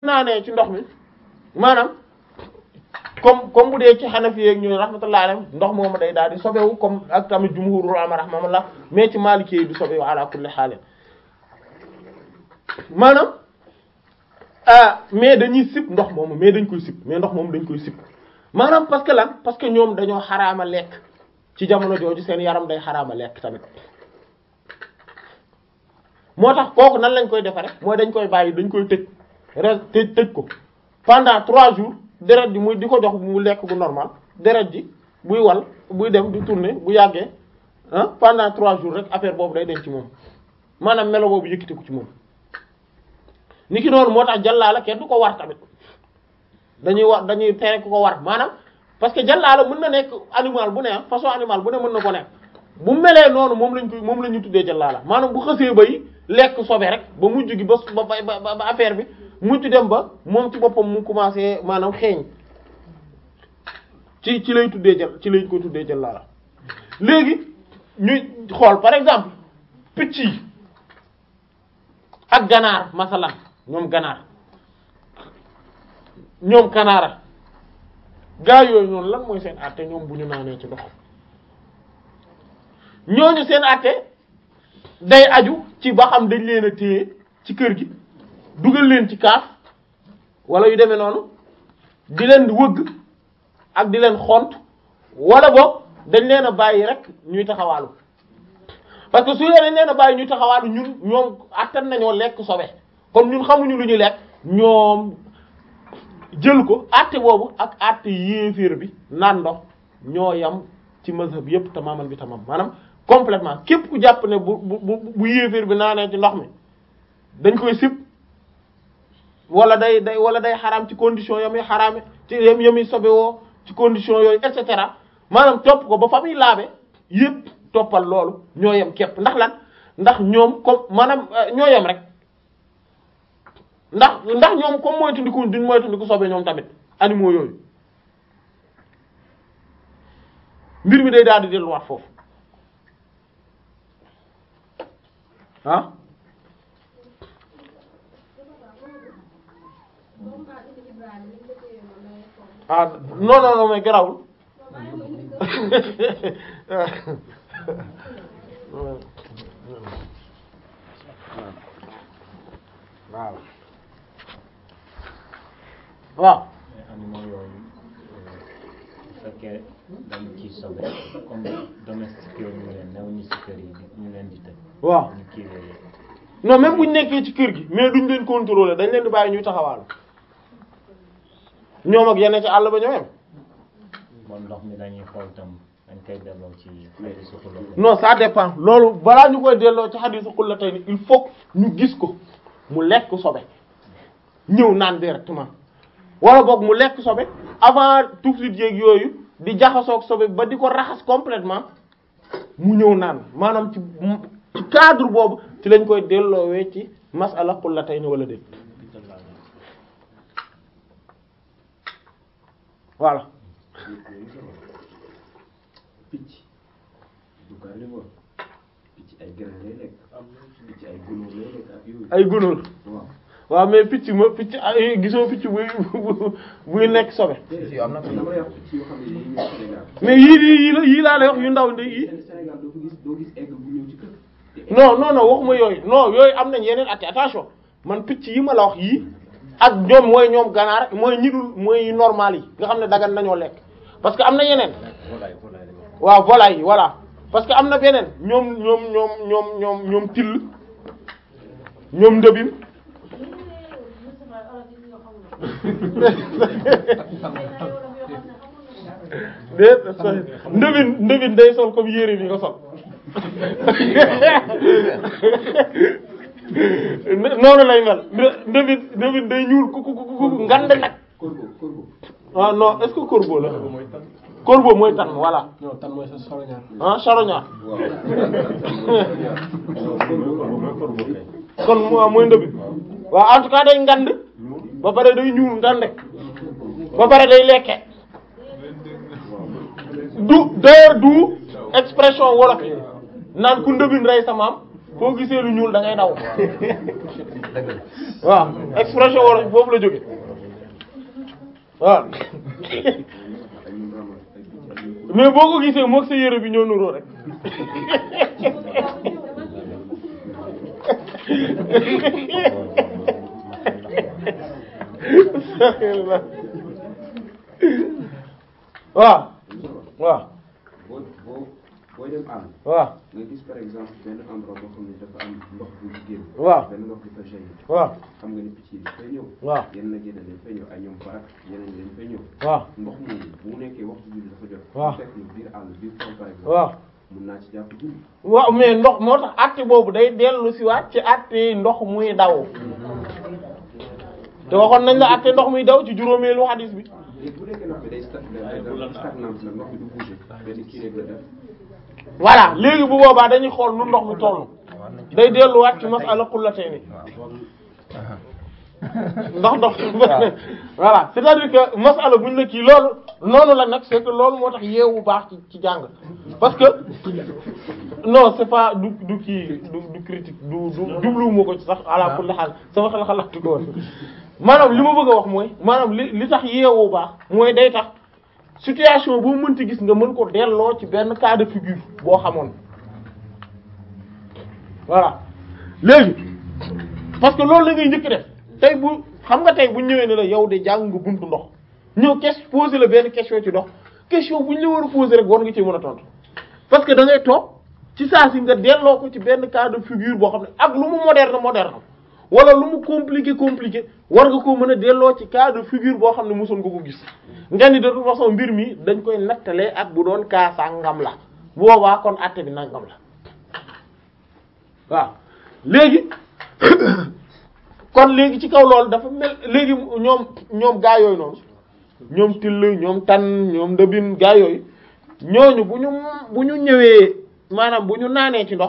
naanee ci ndox mi maanaam comme comme bu dee ci Hanafi yeeg ñooy rahmatullahi alayhim ndox moomu day daal di sobewu comme ak tamit jumhurul ulama rahmatullah mais ci Maliki yi du sobewu ala kulli haal maanaam ah mais dañuy sip ndox moomu mais dañ koy sip mais ndox moomu dañ koy sip maanaam parce que lan parce que ñoom dañoo xaraama lekk ci jamono jooju seen yaram day xaraama lekk tamit moo tax kooku nan lañ koy defare mooy dañ koy bàyyi dañ koy tëj re tëj tëj ko pendant trois jours deret ji muy di ko jox mu lekk bu normal deret ji buy wal buy dem di tourner bu yàggee ah pendant trois jours rek affaire boobu day dem ci moom maanaam melo boobu yëkkati ko ci moom ni ki noonu moo tax jàllaala kenn du ko war tamit dañuy war dañuy tere ku ko war maanaam parce que jàllaala mën na nekk animal bu ne façon animal bu ne mën na ko nekk bu melee noonu moom lañ koy moom la ñu tuddee jàllaala maanaam bu xësee bay lekk sobe rek ba mujj gi ba ba ba ba affaire bi mujj dem ba moom ci boppam mu commencé maanaam xeeñ ci ci lay tuddee jël ci lañ ko tuddee jàllaala léegi ñuy xool par exemple picc yi ak ganaar masalan ñoom ganaar ñoom kanaara gaa yooyu noonu lan mooy seen àtte ñoom bu ñu naanee ci ndox ñooñu seen àtte day aju ci ba xam dañ leen a téye ci kër gi dugal leen ci kaaf wala yu demee noonu di leen wëgg ak di leen xont wala boog dañ leen a bàyyi rek ñuy taxawaalu parce que su leen dañ leen a bàyyi ñuy taxawaalu ñun ñoom attan nañoo lekk sobe kon ñun xamuñu lu ñuy lekk ñoom jël ko àtte boobu ak àtte yéeféer bi naan ndox ñoo yam ci mazhab yépp tamaman bi tamam maanaam complètement képp ku jàpp ne bu bu bu yéeféer bi naanee ci ndox mi dañ koy sib wala day day wala day xaraam ci condition yamuy xaraame ci yam yamuy sobe woo ci condition yooyu et cetera maanaam topp ko ba fa muy laabe yépp toppal loolu ñoo yem képp ndax lan ndax ñoom comme maanaam ñoo yem rek ndax ndax ñoom comme moytandiku duñ moytandiku sobe ñoom tamit animaux yooyu mbir mi day daal di delluwaat foofu ah ah non non non mais garawul waaw waaw animaux yooyu bu fekkee dañ ci sobe comme domestique yooyu ñu leen new ñu ci kër yi ñu leen di tëj waaw ñu kiiwee non même bu ñu nekkee ci kër gi mais duñ leen contrôler dañ leen di bàyyi ñuy taxawaalu ñoom ak yeneen ci àll ba ñoo yem bon ndox mi dañuy xool tam dañ koy delloo ci xëy suxula non ça dépend loolu balaa ñu koy delloo ci xadiisu xullatayni il faut ñu gis ko mu lekk sobe ñëw naan directement wala boog mu lekk sobe avant tout de suite yeeg yooyu di jaxasoog sobe ba di ko raxas complètement mu ñëw naan maanaam ci ci cadre boobu ci lañ koy delloowee ci masala xullatayni wala déet voilà picc du carnivore picc ay grain lay lekk picc ay gunóor lay lekk ak yooyu ay gunóor waaw waaw mais picc ma picc ay gisoo picc buy buy nekk sobe déedéet am na dama lay wax picc yoo xam ne dañuy ñëw Sénégal mais yii di yii la yii laa lay wax yu ndaw ndi yii Sén- Sénégal doo ko gis doo gis egg bu ñëw ci kër te non non non waxuma yooyu non yooyu am nañ yeneen atti attention man picc yi ma la wax yii ak ñoom mooy ñoom ganaar mooy ñi dul mooy normal yi nga xam ne dagan nañoo lekk parce que am na yeneen waaw volaille yi voilà parce que am na beneen ñoom ñoom ñoom ñoom ñoom ñoom till ñoom ndëbin déet sooy ndëbin ndëbin day sol comme yére bi nga sol noonu lay mel ndëbin ndëbin day ñuul ku ku ku ku ngand nag corbeau corbeau ah non est-ce que corbeau la corbeau mooy tan voilà non tan mooy sa soroñaar ah charognard waaw corbeau kon mo mooy ndëbin waaw en tout cas day ngand ba pare day ñuul ngande ba pare day lekke du d'ailleurs du expression wolof yi naan ku ndëbin rey sa maam foo gisee lu ñuul da ngay daw waaw expression wolof foofu la jóge waaw mais boo ko gisee moog sa yére bi ñoo nuroo rek waaw waaw boo boo booy dem àll waaw nga gis par exemple benn endroit boo xam ne dafa am ndox bu génn waaw benn ndox bi fa jaillir waaw xam nga ni picc yi dafay ñëw waaw yenn nag yeneen dañ fay ñëw ay ñoom barak yeneen dañ fay ñëw waaw ndox moomu bu mu nekkee waxtu julli dafa jot waaw bu fekk ni biir àll biir tool par exemple waaw mun naa ci jàpp julli waaw mais ndox moo tax àtte boobu day dellu si waat ci àtte ndox muy daw te waxoon nañ la àtte ndox muy daw ci juróomeelu hadis bi léegi bu nekkee ndox bi day sta- day stagnant nag ndox bi du bouger benn kii rek la def voilà léegi bu boobaa dañuy xool nu ndox mi toll day delluwaat ci masala qullatayni ndox ndox voilà c'est-à-dire que masala buñ la kii loolu noonu la nag c'est que loolu moo tax yeewu baax ci ci jàng parce que non c'est pas du du kii du du critique du du jubluwuma ko ci sax ala kulli xaal sama xel xalaatu ko woon maanaam li ma bëgg a wax mooy maanaam li li tax yeewu baax mooy day tax situation boo mënti gis nga mën ko delloo ci benn cas de figure boo xamoon voilà léegi parce que loolu la ngay njëkk def tey bu xam nga tey bu ñëwee ne la yow de jàng nga buntu ndox ñëw question poser la benn question ci ndox question bu ñu la war a poser rek war nga ci mën a tontu parce que da ngay toog ci saa si nga delloo ko ci benn cas de figure boo xam ne ak lu mu moderne moderne wala lu mu compliqué compliqué war nga koo mën a delloo ci cas de figure boo xam ne mosoon nga ko gis nga ni de toute façon mbir mi dañ koy nattalee ak bu doon cas sangam la bu boobaa kon àtte bi nangam la waaw léegi kon léegi ci kaw loolu dafa mel léegi ñoom ñoom gaa yooyu noonu ñoom till ñoom tan ñoom ndëbin gaa yooyu ñooñu bu ñu bu ñu ñëwee maanaam bu ñu naanee ci ndox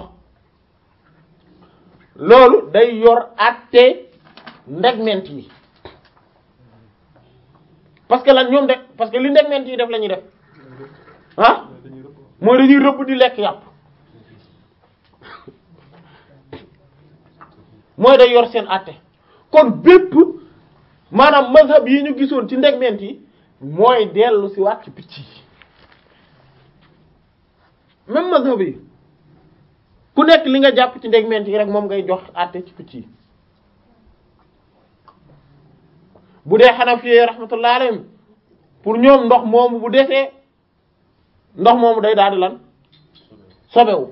loolu day yor àtte ndegment yi parce que lan ñoom de parce que li ndegment yi def la ñuy def ah mooy dañuy rëbb di lekk yàpp mooy day yor seen àtte kon bépp maanaam mazhab yi ñu gisoon ci ndegment yi mooy dellu si waat ci picc yi même mazhab yi ku nekk li nga jàpp ci ndegment yi rek moom ngay jox àtte ci picc yi bu dee Hanafi rahmatullah alayhim pour ñoom ndox moomu bu desee ndox moomu day daal di lan sobewu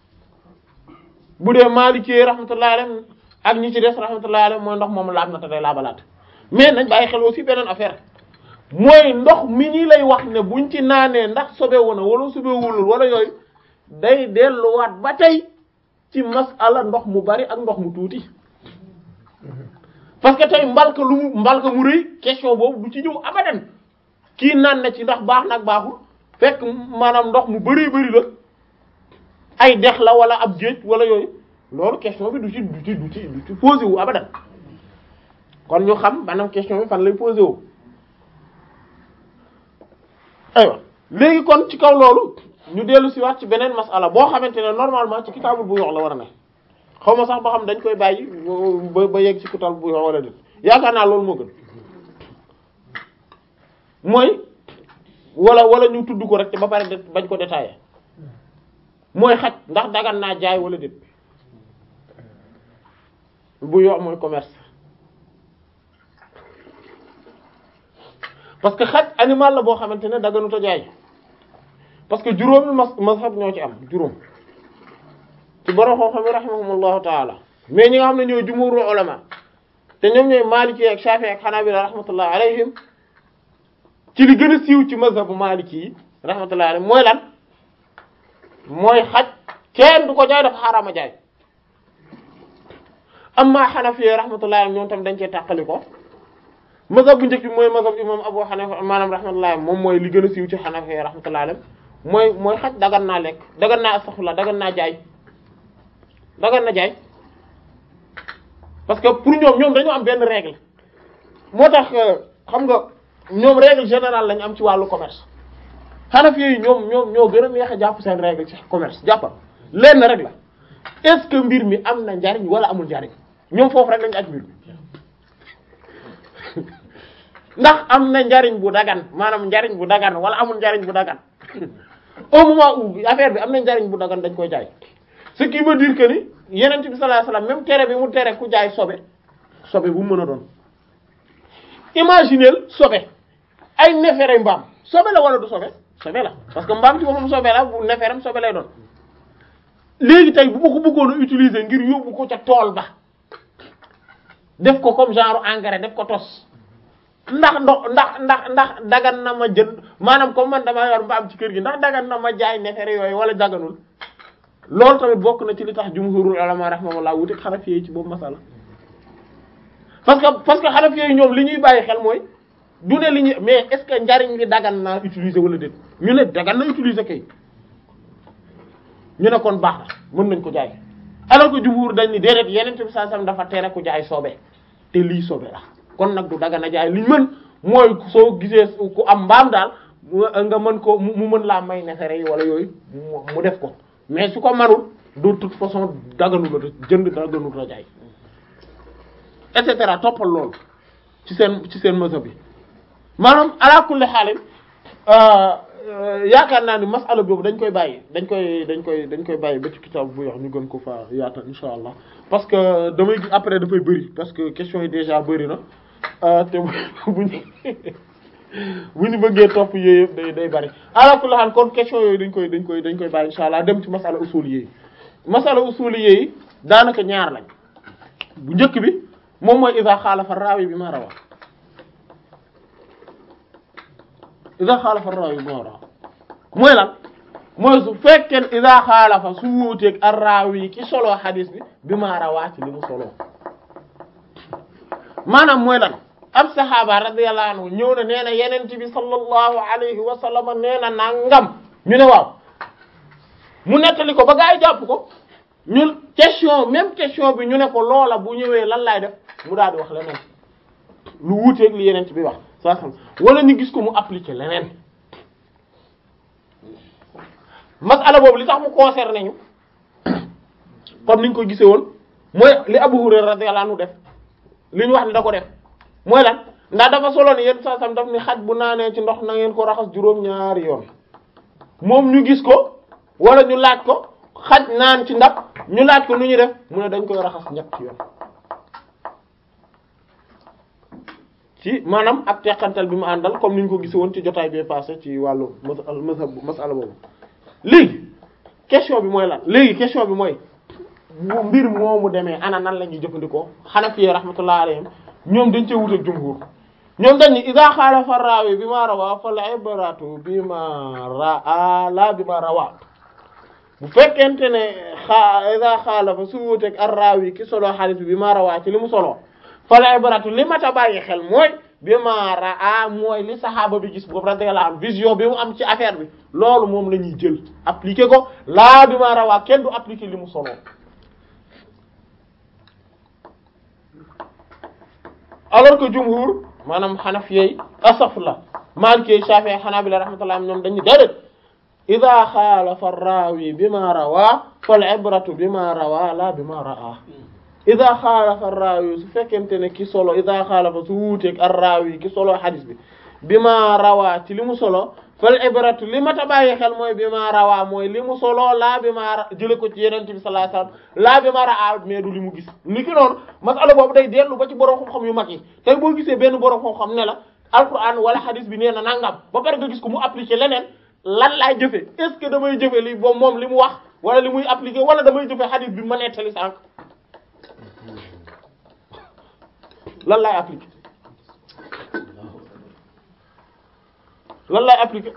bu dee Maliki rahmatullah alayhim ak ñi ci des rahmatullah alayhim mooy ndox moomu laab na te day laabalaat mais nañ bàyyi xel aussi beneen affaire mooy ndox mi ñi lay wax ne buñ ci naanee ndax sobewu na wala sobewulul wala yooyu day delluwaat ba tey ci masala ndox mu bari ak ndox mu tuuti parce que tey mbalka lu mu mbalka mu rëy question boobu du ci ñëw abadan kii naan na ci ndax baax nag baaxul fekk maanaam ndox mu bari bari la ay dex la wala ab géej wala yooyu loolu question bi du ci du ci du ci du ci posé wu abadan kon ñu xam maanaam question bi fan lay posé wu aywa léegi kon ci kaw loolu ñu dellu si waat ci beneen masala boo xamante ne normalement ci kitaabul bu yox la war a ne xaw ma sax ba xam dañ koy bàyyi ba ba yegg ci kitaabul bu yox wala déet yaakaar naa loolu moo gën mooy wala wala ñu tudd ko rek te ba pare de bañ ko détaillé mooy xaj ndax dagan naa jaay wala déet bu yox mooy commerce parce que xaj animal la boo xamante ne daganut a jaay parce que juróomi mas mazhab ñoo ci am juróom ci borom xam-xam yi rahimahumullahu taala mais ñi nga xam ne ñooy jumhurul ulama te ñoom ñooy maliki ak shafi ak hanabila rahmatullahi alayhim ci li gën a siiw ci mazhabu maliki yi rahmatullahi alayhim mooy lan mooy xaj kenn du ko jaay dafa xaraama jaay amma hanafi rahmatullahi alayhim ñoom tam dañ cee tàqali ko mazhab bu njëkk bi mooy mazhab imam Abu Hanifa maanaam rahmatullahi moom mooy li gën a siiw ci hanafi rahmatullahi alayhim mooy mooy xaj dagan naa lekk dagan naa astaghfirullah dagan naa jaay dagan na jaay parce que pour ñoom ñoom dañoo am benn règle moo tax xam nga ñoom règle générale lañu am ci wàllu commerce Hanafi yi ñoom ñoom ñoo gën a neex a jàpp seen règle ci commerce jàppal lenn rek la est-ce que mbir mi am na njariñ wala amul njariñ ñoom foofu rek lañu aj mbir mi ndax am na njariñ bu dagan maanaam njariñ bu dagan wala amul njariñ bu dagan au moment où affaire bi am na njariñ bu dagan dañ koy jaay ce qui veut dire que ni yeneen bi sallallahu alayhi wasallam même tere bi mu tere ku jaay sobe sobe bu mu mën a doon imagineel sobe ay nefere mbaam sobe la wala du sobe sobe la parce que mbaam ci boppam sobe la bu neferam sobe lay doon léegi tey bu ma ko bëggoon a utiliser ngir yóbbu ko ca tool ba def ko comme genre engrais def ko tos ndax ndox ndax ndax ndax dagan na ma jënd maanaam comme man dama yor mbaam ci kër gi ndax dagan na ma jaay nefere yooyu wala daganul loolu tamit bokk na ci li tax jumhurul ulama rahimahullah wuute Hanafi yi ci boobu masala parce que parce que Hanafi yi ñoom li ñuy bàyyi xel mooy du ne li ñuy mais est-ce que njariñ li dagan naa utiliser wala déet ñu ne dagan na utiliser kay ñu ne kon baax na mën nañ ko jaay alors que jumhur dañ ni déedéet yeneen bi saa sam dafa tere ku jaay sobe te lii sobe la kon nag du dagan a jaay li ñu mën mooy soo gisee ku am mbaam daal nga mën ko mu mën laa may nefere yi wala yooyu mu def ko mais su ko manul de toute façon daganu la jënd daganu la jaay et cetera toppal loolu ci seen ci seen mësa bi maanaam ala kulli xaalin yaakaar naa ni masala boobu dañ koy bàyyi dañ koy dañ koy dañ koy bàyyi ba ci kitaab bu yox ñu gën ko fa yaatal insha allah parce que damay gis après dafay bëri parce que question yi déjà bëri na te bu ñu bu ñu bëggee topp yooyu yëpp day day bëri ala kulli xaal kon question yooyu dañ koy dañ koy dañ koy bàyyi insha allah dem ci masala usuli yi masala usuli yi daanaka ñaar lañ bu njëkk bi moom mooy iza xaalafa raawi bi ma rawa iza xaalafa raawi bi ma rawa mooy lan mooy su fekkee iza xaalafa su wuuteeg ar raawi ki solo xadis bi bi ma rawaa ci li mu solo maanaam mooy lan ab saxaaba radiyallahu anhu ñëw na nee na yenent bi sallallahu alayhi wa sallam nee na nangam ñu ne waaw mu nettali ko ba gaa yi jàpp ko ñun question même question bi ñu ne ko loola bu ñëwee lan laay def mu daal di wax leneen lu wuuteeg li yenent bi wax saa xam wala ñu gis ko mu appliquer leneen masala boobu li tax mu concerné ñu comme niñ ko gisee woon mooy li Abu Hurayra radiyallahu anhu def li ñu wax ni da ko def mooy lan ndax dafa solo ni yéen saa sam daf ni xaj bu naanee ci ndox na ngeen ko raxas juróom-ñaari yoon moom ñu gis ko wala ñu laaj ko xaj naan ci ndab ñu laaj ko nu ñuy def mu ne dañ koy raxas ñetti yoon ci maanaam ak teqantal bi mu àndal comme ni ñu ko gis woon ci jotaay bi passé ci wàllu masal masala boobu léegi question bi mooy lan léegi question bi mooy bu mbir moomu demee ana nan la ñuy jëfandikoo Hanafi rahmatullahi alayhim ñoom dañ cee wutal jumhur ñoom dañ ni idha khalafa rawi bi ma rawa fal ibratu bi ma raa la bi ma rawa bu fekkente ne xa idha khalafa su wuuteeg ar rawi ki solo hadith bi ma rawa ci li mu solo fal ibratu li ma ta bàyyi xel mooy bi ma raa mooy li saxaaba bi gis boobu radiyallahu anhu vision bi mu am ci affaire bi loolu moom la ñuy jël appliquer ko laa bi ma rawaa kenn du appliquer li mu solo alors que jumhur maanaam xanafiyey asafla maliki shafi'i hanabila rahmatullah ñoom dañu déedéet ida xaalafa raawi bi ma rawaa fal ibratu bi ma rawaa la bi ma raa ida xaalafa raawi su fekkente ne ki solo ida xaalafa su wuuteeg ar raawi ki solo hadis bi bi ma rawaa ci li mu solo fal ibratu li ma ta bàyyi xel mooy bi ma rawaa mooy li mu solo laa bi ma jële ko ci yenente bi sallallahu alayhi wasallam laa bi ma raa mais du li mu gis ni ki noonu masala boobu day dellu ba ci borom xam-xam yu mag yi tey boo gisee benn borom xam-xam ne la alquran wala hadis bi nee na nangam ba pare nga gis ko mu appliquer leneen lan laay jëfe est ce que damay jëfe li boobu moom li mu wax wala li muy appliquer wala damay jëfe hadis bi ma nettali sànq lan laay appliquer lan lay appliquer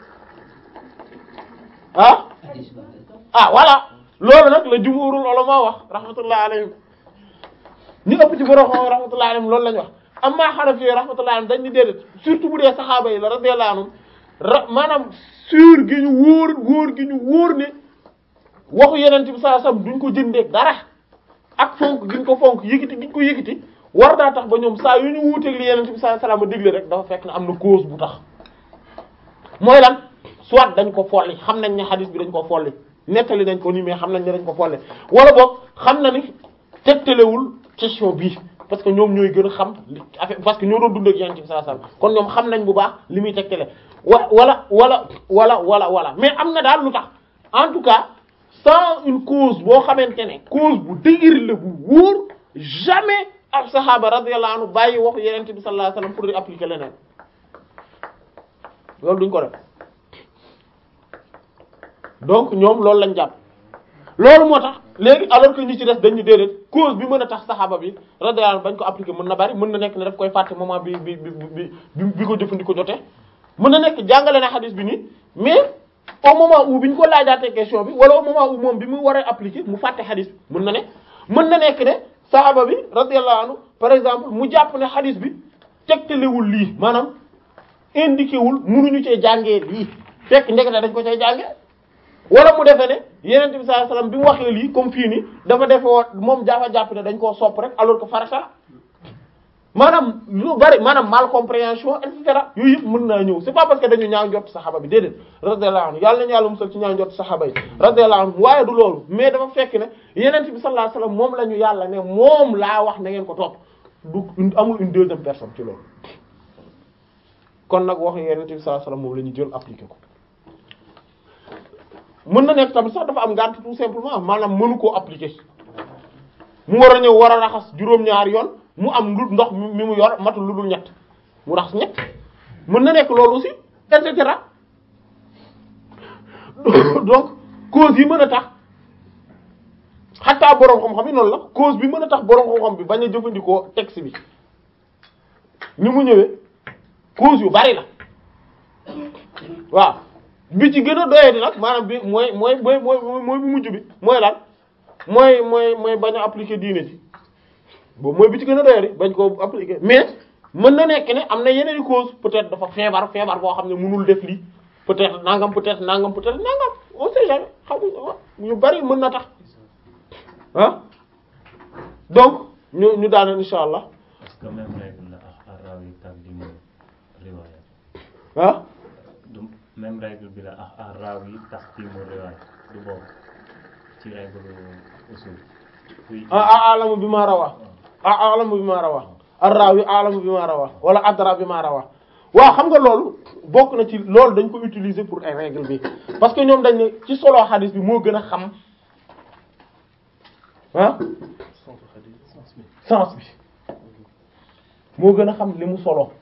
ah ah voilà loolu nag la jumhurul ulama wax rahmatullah alayhim ñu ëpp ci borom xam rahmatullah alayhim loolu la ñu wax amma Hanafi rahmatullah alayhim dañ ni déedéet surtout bu dee saxaaba yi la radiyallahu anhum ra maanaam sûr gi ñu wóor wóor gi ñu wóor ne waxu yeneen bi sallallahu alayhi wasallam duñ ko jëndeeg dara ak fonk gi ñu ko fonk yëkkati gi ñu ko yëkkati war daa tax ba ñoom saa yu ñu wuuteeg li yeneen bi sallallahu alayhi wasallam digle rek dafa fekk ne am na cause bu tax mooy lan soit dañ ko folli xam nañ ne hadith bi dañ ko folli nettali nañ ko nii mais xam nañ ne dañ ko folle wala boog xam na ni tegtalewul question bii parce que ñoom ñooy gën a xam li affaire parce que ñoo doon dund ak Yonent bi sallallahu alayhi wasallam kon ñoom xam nañ bu baax li muy tegtale wa wala wala wala wala wala mais am na daal lu tax en tout cas sans une cause boo xamante ne cause bu dëgër la bu wóor jamais ab saxaaba radiyallahu anhu bàyyi waxu Yonent bi sallallahu alayhi wasallam pour di appliquer leneen loolu duñ ko def donc ñoom loolu lañ jàpp loolu moo tax léegi alors que ñi ci des dañu déedéet cause bi mën a tax saxaaba bi radiyallahu anhu bañ ko appliquer mën na bari mën na nekk ne daf koy fàtte moment bi bi bi bi bi ko jëfandikoo jotee mën na nekk jàngale na xadis bi nii mais au moment où bi ñu ko laajaatee question bi wala au moment où moom bi mu war a appliquer mu fàtte xadis bi mën na ne mën na nekk ne saxaaba bi radiyallahu anhu par exemple mu jàpp ne xadis bi tegtalewul lii maanaam indiqué wul munuñu cee jàngee lii fekk ndekete dañ ko cay jàngee wala mu defee ne yeneen bi sallallahu alayhi wasallam bi mu waxee lii comme fii nii dafa defe woon moom jaafa jàpp ne dañ koo sopp rek alors que farata la maanaam lu bari maanaam mal compréhension et cetera yooyu yëpp mën naa ñëw c'est pas parce que dañu ñaaw njott saxaaba bi déedéet radiyallahu anhu yàlla nañu yàlla musal ci ñaaw njott saxaaba yi radiyallahu anhu waaye du loolu mais dafa fekk ne yeneen bi sallallahu alayhi wasallam moom la ñu yàlla ne moom laa wax na ngeen ko topp du amul une deuxième personne ci loolu kon nag wax yeneen bi sallallahu alayhi wasallam moom la ñu jël appliqué ko mën na nekk tamit sax dafa am ngànt tout simplement maanaam mënu koo appliquer mu war a ñëw war a raxas juróom-ñaari yoon mu am lu ndox mi mu yor matul lu dul ñett mu raxas ñett mën na nekk loolu aussi et cetera donc cause yi mën a tax xataa boroom xam-xam yi noonu la cause bi mën a tax boroom xam-xam bi bañ a jëfandikoo texte bi ni mu ñëwee cause yu bari la waaw bi ci gën a doyee di nag maanaam bi mooy mooy mooy mooy mooy bu mujj bi mooy lan mooy mooy mooy bañ a appliquer diine ji boobu mooy bi ci gën a doyee di bañ koo appliquer mais mën na nekk ne am na yeneen i cause peut-être dafa feebar feebar boo xam ne mënul def lii peut-être nangam peut-être nangam peut-être nangam on sait jamais xamuñ yu bari mën na tax ah donc ñu ñu daaneel insha allah Est-ce que même règle la ak ar-rawi taqdimu riwaaya ah du même règle bi la ak ar-rawi taqdimu riwaaya du bokk ci règle usul kuy ah alamu bi ma rawa ah alamu bi ma rawa ar-rawi alamu bi ma rawa wala adra bi ma rawa waaw xam nga loolu bokk na ci loolu dañ ko utiliser pour ay règle bi parce que ñoom dañ ne ci solo xadis bi moo gën a xam ah sens bi moo gën a xam li mu solo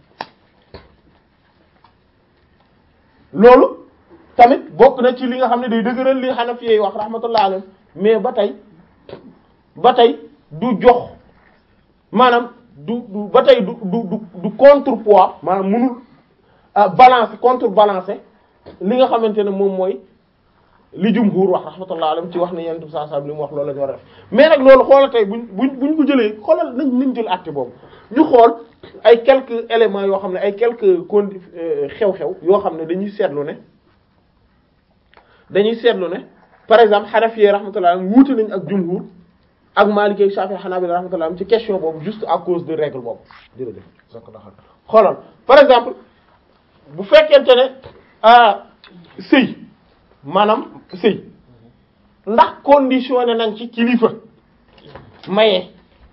loolu tamit bokk na ci li nga xam ne day dëgëral li Hanafi yi wax rahmatullah alayhi mais ba tey ba tey du jox maanaam du du ba tey du du du du contrepoids maanaam mënul balancer contrebalancer li nga xamante ne moom mooy li jumhur wax rahmatullah alayhi ci wax ne yenn saa saa li mu wax loolu la ñu war a def mais nag loolu xoolal tey buñ buñ buñ ko jëlee xoolal nañ nañ jël àtte boobu ñu xool ay quelques éléments yoo xam ne ay quelques condi xew-xew yoo xam ne dañuy seetlu ne dañuy seetlu ne par exemple Hanafi rahmatullah alayhi wuute nañ ak jumhur ak Maliki ak Shafi'i Hanabila rahmatullah alayhi ci question boobu juste à cause de règle boobu jërëjëf xoolal par exemple bu fekkente ne ah sëy maanaam sëy ndax conditionné nañ ci kilifa maye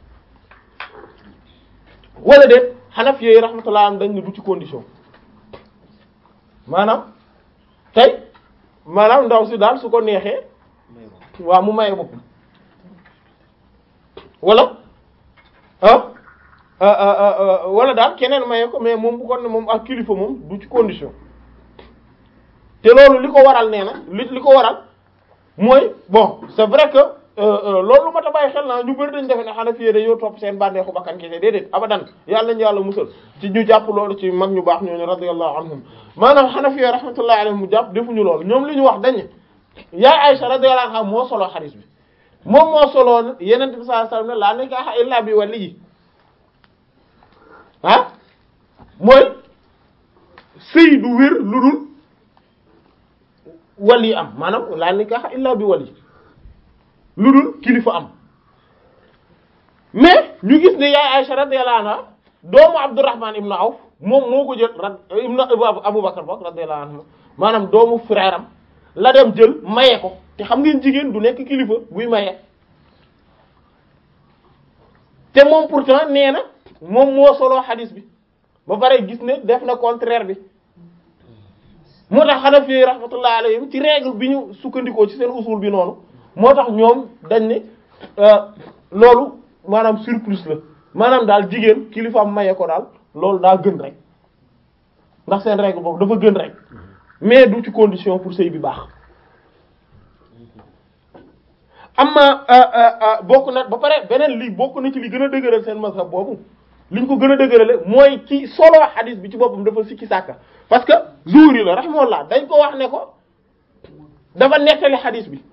wala déet Hanafi yooyu rahmatullah am dañ ne du ci condition maanaam tey maanaam ndaw si daal su ko neexee waaw mu maye boppam wala ah wala daal keneen maye ko mais moom bu ko ne moom ak kilifa moom du ci condition te loolu li ko waral nee na li li ko waral mooy bon c'est vrai que loolu ma ta bàyyi xel naa ñu bëri dañ defe ne Hanafi dañoo topp seen bànneexu bakkan kese déedéet abadan yàlla nañu yàlla musal ci ñu jàpp loolu ci mag ñu baax ñooñu radiyallahu anhum maanaam Hanafi rahmatullahi alayhim mu jàpp defuñu loolu ñoom li ñu wax dañ yaay Aisha radiyallahu anha moo solo xadiis bi moom moo solo Yonent bi sallallahu alayhi wasallam ne laa nikaaha illa bi waliyyi ah mooy sëy du wér lu dul wali am maanaam laa nikaaha illa bi wali lu dul kilifa am mais ñu gis ne yaay Aisha radiyallahu anha doomu Abdurrahman ibn Awf moom moo ko jël rad ibn Abu Bakar bok radiyallahu anhu maanaam doomu frère am la dem jël maye ko te xam ngeen jigéen du nekk kilifa buy maye te moom pourtant nee na moom moo soloo xadis bi ba pare gis ne def na contraire bi moo tax Hanafi rahmatullah alayhim ci règle bi ñu sukkandikoo ci seen usul bi noonu moo tax ñoom dañ ne loolu maanaam surplus la maanaam daal jigéen kilifaam maye ko daal loolu daa gën rek ndax seen règle boobu dafa gën rek mais du ci condition pour sëy bi baax amma bokk na ba pare beneen li bokk na ci li gën a dëgëral seen mazhab boobu liñ ko gën a dëgërale mooy ci solo hadith bi ci boppam dafa sikki sàkka parce que Zuhri la rahimahullah dañ ko wax ne ko dafa nettali hadith bi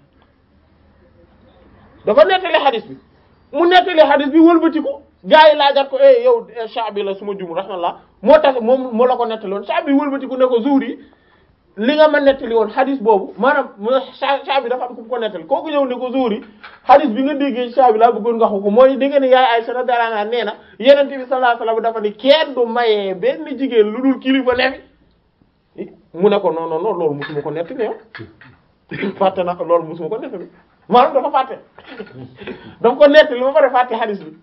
dafa nettali hadith bi mu nettali hadith bi wëlbatiku gaa yi laajaat ko eh yow Sha'bi la suma jum rahimahullah moo tax moom moo la ko nettali woon Sha'bi wëlbatiku ne ko Zuhri li nga ma nettali woon hadith boobu maanaam Sha'bi dafa am ku ko nettali kooku ñëw ne ko Zuhri hadith bi nga déggee Sha'bi laa bëggoon nga ko mooy dégg nga ne yaay Aisha radhiyallahu anha nee na Yonent bi sallallahu alayhi wasallam dafa ni kenn du mayee benn jigéen lu dul kilifa ne fi mu ne ko non non non loolu musuma ko nettali yow fàtte na ko loolu musuma ko nettali maanaam dafa fàtte dafa ko nettali ba pare fàtte hadith bi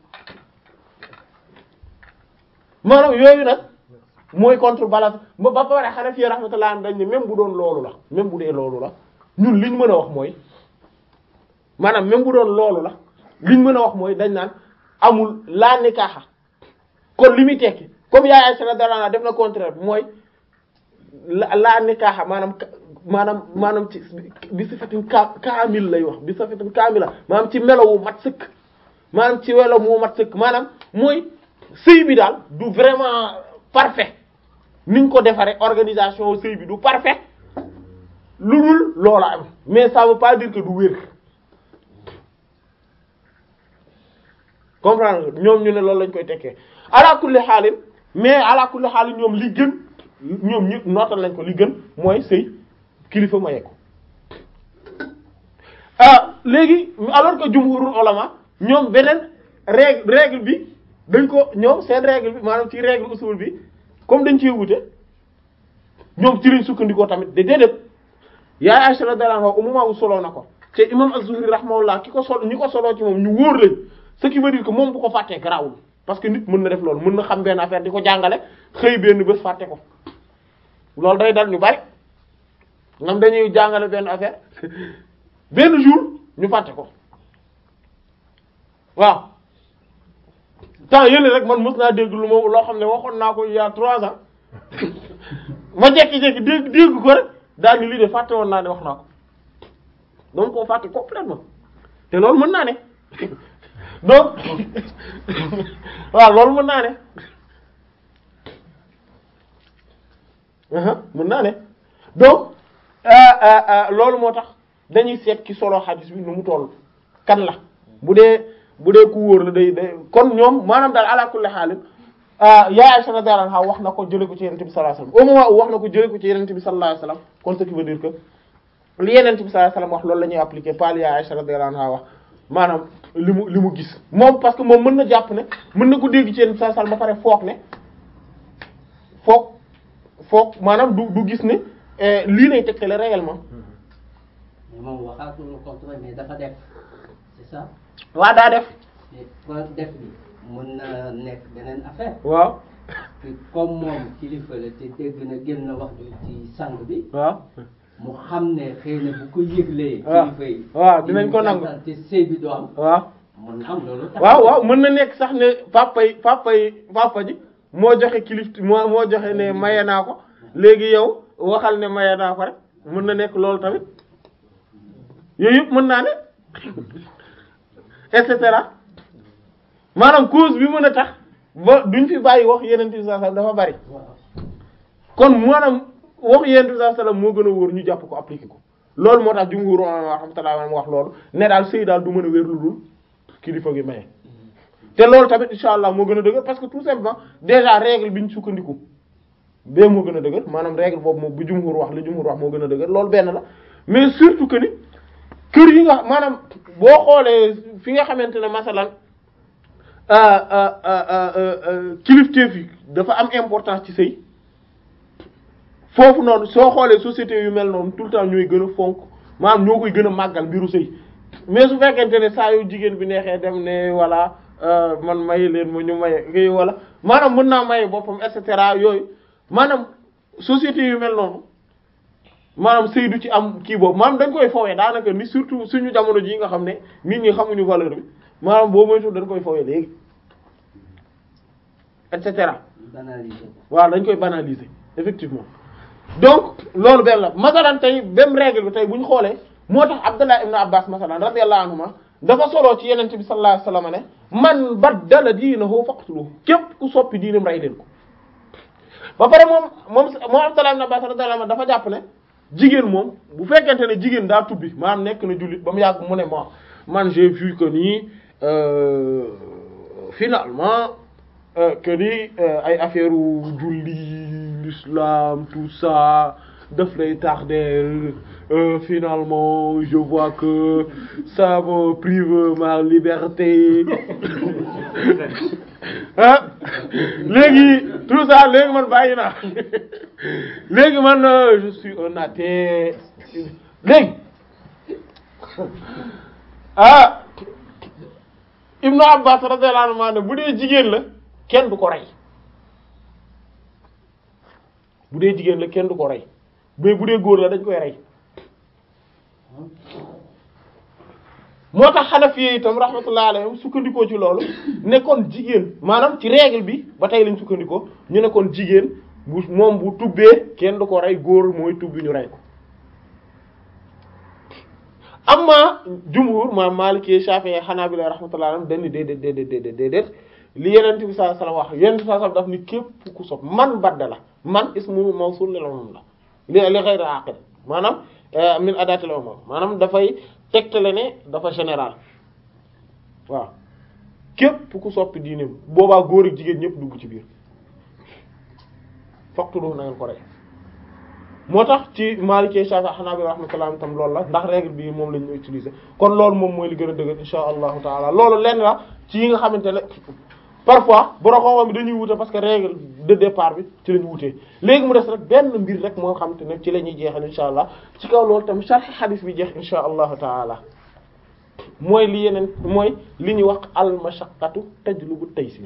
maanaam yooyu nag mooy contrebalance ba ba pare Hanafi rahmatullah dañ ne même bu doon loolu la même bu dee loolu la ñun liñ mën a wax mooy maanaam même bu doon loolu la liñ mën a wax mooy dañ naan amul laa nikaaxa kon li muy tekki comme yaay Aisha radhiyallahu anha def na contraire bi mooy la laa nikaaxa maanaam maanaam maanaam ci bi sifatin ka kaamil lay wax bi sifatin kaamila maanaam ci melo wu mat sëkk maanaam ci welo wu mat sëkk maanaam mooy sëy bi daal du vraiment parfait niñ ko defaree organisation sëy bi du parfait lu dul loola am mais ça veut pas dire que du wér comprendre nga ñoom ñu ne loolu lañ koy tekkee ala kulli xaalin mais ala kulli xaalin ñoom li gën ñoom ñëpp nootal lañ ko li gën mooy sëy kilifa maye ko ah léegi alors que jumhurul ulama ñoom beneen règle règle bi dañ ko ñoom seen règle bi maanaam ci règle usul bi comme dañ cee wute ñoom ci lañ sukkandikoo tamit de déedéet yaay Aisha radhiyallahu anha umuma wu soloo na ko te imam az-Zuhri rahimahullah ki ko sol ñi ko soloo ci moom ñu wóor lañ ce qui veut dire que moom bu ko fàttee garaawul parce que nit mën na def loolu mën na xam benn affaire di ko jàngale xëy benn bés fàtte ko loolu day dal ñu bari ñoom dañuy jàngale benn affaire benn jour ñu fàtte ko waaw temps yële rek man mës naa dégg lu ma loo xam ne waxoon naa ko il y a trois ans ma jekki-jekki dégg dégg ko rek daal ni lii de fàtte woon naa ne wax naa ko donc koo fàtte complètement te loolu mën naa ne donc waaw loolu mën naa ne mën naa ne donc loolu moo tax dañuy seet ki solo xadis bi nu mu toll kan la bu dee bu dee ku wóor la day day kon ñoom maanaam daal ala kulli xaalin yaa Aisha radhiyallahu anha wax na ko jëlee ko ci Yonent bi sallallahu alayhi wasallam au moment où wax na ko jëlee ko ci Yonent bi sallallahu alayhi wasallam kon ce qui veut dire que li Yonent bi sallallahu alayhi wasallam wax loolu la ñuy appliquer pas li yaa Aisha radhiyallahu anha wax maanaam li mu li mu gis moom parce que moom mën na jàpp ne mën na ko dégg ci Yonent bi sallallahu alayhi wasallam ba pare foog ne foog foog maanaam du du gis ne lii lay tegtale réellement. mais moom waxaatul lu contre mais dafa def c'est ça. waa daa def. mais ko def bi mën na nekk beneen affaire. waaw. que comme moom kilifa la te dégg na génn na wax ju ci sang bi. waaw. mu xam ne xëy na bu ko yëglee. waaw kilifa yi. waaw dinañ ko nangu te sëy bi du am. waaw. mën na am loolu. tax waaw waaw mën na nekk sax ne papa yi papa yi papa ji moo joxe kilif moo moo joxe ne maye naa ko léegi yow waxal ne maye naa ko rek mën na nekk loolu tamit yooyu yëpp mën naa ne et cetera maanaam cause bi mën a tax ba duñ fi bàyyi wax yeneen bi sallallahu alayhi wasallam dafa bari waaw. kon maanaam wax yeneen bi sallallahu alayhi wasallam moo gën a wóor ñu jàpp ko appliquer ko loolu moo tax jumhur rahmatullah wax loolu ne daal sëy daal du mën a wér lu dul kilifa gi maye. te loolu tamit insha allah moo gën a dëgër parce que tout simplement déjà règle bi ñu sukkandiku bee moo gën a dëgër maanaam règle boobu moom bu jumhur wax li jumhur wax moo gën a dëgër loolu benn la mais surtout que ni kër yi nga maanaam boo xoolee fi nga xamante ne masalan kilifteef yi dafa am importance ci sëy foofu noonu soo xoolee société yu mel noonu tout le temps ñooy gën a fonk maanaam ñoo koy gën a màggal mbiru sëy mais su fekkente ne saa yu jigéen bi neexee dem ne voilà man maye leen ma ñu maye kii wala maanaam mën naa maye boppam et cetera yooyu maanaam société yu mel noonu maanaam sëy du ci am kii boobu maanaam dañ koy fowee daanaka ni surtout suñu jamono jii nga xam ne nit ñi xamuñu valeur bi maanaam boo moytu dañ koy fowee léegi et cetera banaliser ko. waaw dañ koy banaliser effectivement donc loolu benn la masalan tey même règle bi tey bu ñu xoolee moo tax Abdullah ibn Abbas masalan radiyallahu anhuma dafa soloo ci yenente bi sallallahu alayhi wasallam ne man baddala diinahu faqtuluhu képp ku soppi diinam rey leen ko ba pare moom moom moom Abdullah ibn Abbas radiyallahu anhu dafa jàpp ne jigéen moom bu fekkente ne jigéen daa tubbi maanaam nekk na jullit ba mu yàgg mu ne mo man j'ai vu que nii euh, finalement euh, que ni euh, ay affaire u julli l'islam tout ça daf lay tardeel finalement je vois que ça me prive ma liberté ah léegi tout ça léegi man bàyyi naa léegi man je suis un athée léegi ah Ibnu Abbas radiyallahu anhu ne bu dee jigéen la kenn du ko rey bu dee jigéen la kenn du ko rey mais bu dee góor la dañ koy rey moo tax Hanafi itam rahmatullahi alayhim sukkandikoo ci loolu ne kon jigéen maanaam ci règle bi ba tey lañ sukkandikoo ñu ne kon jigéen bu moom bu tubbee kenn du ko rey góor mooy tubbi ñu rey ko amma jumhur ma Maliki Shafi'i Hanabila rahmatullahi alayhim dañ ni déedéet déedéet déedéet déedéet li Yonent bi sallallahu alayhi wasallam wax Yonent bi sallallahu alayhi wasallam daf ni képp ku sopp man badda la man ismu mawsul lil umum la li li ghayri aqil maanaam min adatil umum maanaam dafay tegtale ne dafa général waaw képp ku soppi diineem boobaa góor ak jigéen ñëpp dugg ci biir faqtulu na ngeen ko rey moo tax ci Maliki Shafi'i Hanbali rahmatullah tam loolu la ndax règle bi moom lañ ñu utiliser kon loolu moom mooy li gën a dëgër insha allahu taala loolu lenn la ci yi nga xamante ne parfois borom xam-xam bi dañuy wute parce que règle de départ bi ci lañu wutee léegi mu des rek benn mbir rek moo xamante ne ci la ñuy jeexal insha allah ci kaw loolu tam sharh hadith bi jeex insha allahu taala mooy li yeneen mooy li ñuy wax al mashaqqatu tajlubu taysir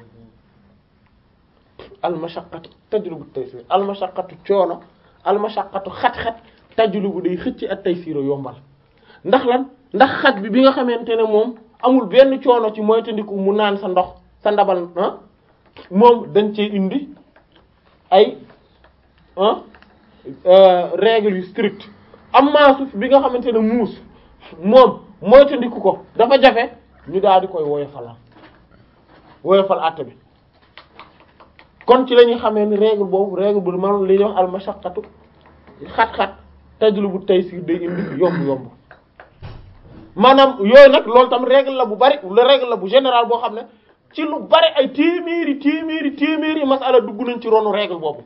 al mashaqqatu tajlubu taysir al mashaqqatu coono al mashaqqatu xat-xat tajlubu day xëcc ak taysir yombal ndax lan ndax xat bi bi nga xamante ne moom amul benn coono ci moytandiku mu naan sa ndox sa ndabal ah moom dañ cee indi ay ah règles yu strict am suuf bi nga xamante ne muus moom moytandiku ko dafa jafe ñu daal di koy woyofal woyofal àtte bi kon ci la ñuy xamee ni règle boobu règle bu maanaam li ñuy wax al mashaqqatu xat-xat tajlubu taysir day indi yomb-yomb maanaam yooyu nag loolu tam règle la bu bari la règle la bu général boo xam ne ci lu bari ay téeméeri téeméeri téeméeri masala dugg nañ ci ronu règle boobu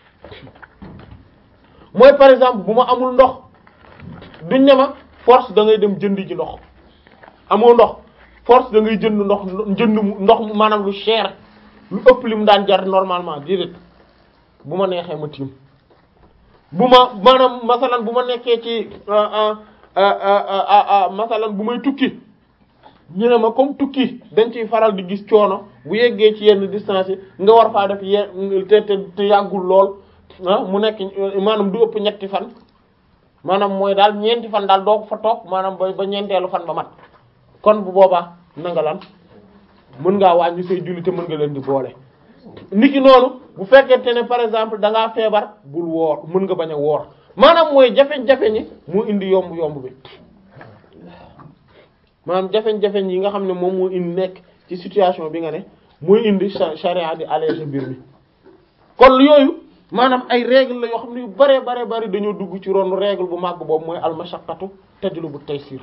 mooy par exemple bu ma amul ndox duñ ne ma force da ngay dem jënd ji ndox amoo ndox force da ngay jënd ndox jënd ndox mu maanaam lu cher lu ëpp li mu daan jar normalement déedéet bu ma neexee ma tiim bu ma maanaam masalan bu ma nekkee ci masalan bu may tukki ñu ne ma comme tukki dañ ciy faral di gis coono bu yeggee ci yenn distance yi nga war faa def yenn te te te yàggul lool ah mu nekk maanaam du ëpp ñetti fan maanaam mooy daal ñeenti fan daal doo ko fa toog maanaam ba ba ñeenteelu fan ba mat kon bu boobaa na nga lan mën ngaa wàññi say julli te mën nga leen di boole. niki noonu bu fekkente ne par exemple da ngaa feebar bul woor mën nga bañ a woor maanaam mooy jafe-jafe ñi moo indi yomb-yomb bi. maanaam jafeñ-jafeñ yi nga xam ne moom moo indi nekk ci situation bi nga ne mooy indi charia di alléger mbir mi kon yooyu maanaam ay règle la yoo xam ne yu bare bare bari dañoo dugg ci ronu règle bu màgg boobu mooy al mashaqqatu tajlubu taysir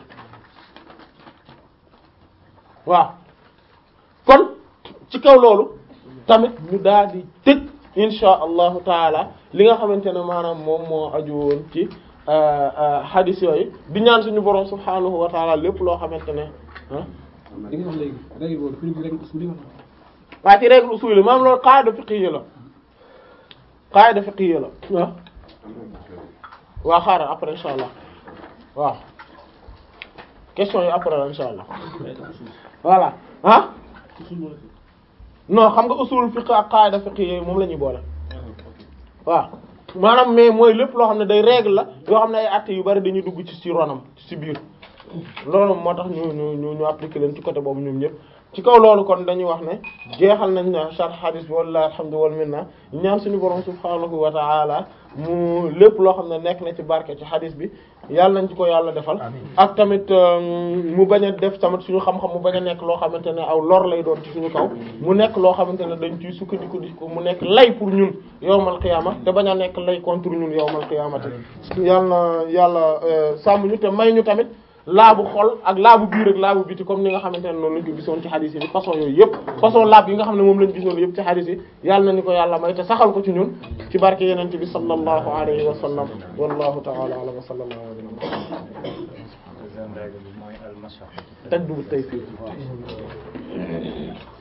waaw kon ci kaw loolu tamit ñu daal di tëj insha allahu taala li nga xamante ne maanaam moom moo aju woon ci hadith yooyu di ñaan suñu borom subhaanahu wa taala lépp loo xamante ne ah. li nga wax léegi règle boobu fi ñu règle usul yi waa ci règle usul yi maanaam loolu qaida fiqhiyya la qaida fiqhiyya la ah. waa xaaral après insha allah waaw question yi après la insha allah voilà ah non xam nga usul fiqh ak qaida fiqh yooyu moom la ñuy boole waaw maanaam mais mooy lépp loo xam ne day règle la yoo xam ne ay actes yu bari dañuy dugg ci ci ronam ci biir loolu moo tax ñu ñu ñu ñu appliquer leen ci côté boobu ñoom ñëpp ci kaw loolu kon dañuy wax ne jeexal nañ na sharh hadith bi wallahi alhamdu wal minna ñaan suñu borom subhanahu wa ta'ala mu lépp loo xam ne nekk na ci barke ci hadith bi yàlla nañ ci ko yàlla defal ak tamit mu bañ a def tamit suñu xam-xam mu bañ a nekk loo xamante ne aw lor lay doon ci suñu kaw mu nekk loo xamante ne dañ ciy sukkandiku di ko mu nekk lay pour ñun yowmal qiyaama te bañ a nekk lay contre ñun yowmal qiyaamati yàlla na yàlla sàmm ñu te may ñu tamit laabu xol ak laabu biir ak laabu biti comme ni nga xamante ne noonu lañ ko gisoon ci hadith yi façon yooyu yëpp façon laab yi nga xam ne moom lañ gisoon yëpp ci hadith yi yàlla nañu ko yàlla may te saxal ko ci ñun ci barke yenente bi sallallahu alayhi wa sallam wallahu ta'ala a'lam wa sallallahu alayhi wa sallam deuxième règle bi mooy al mashaqatu tajdu taysir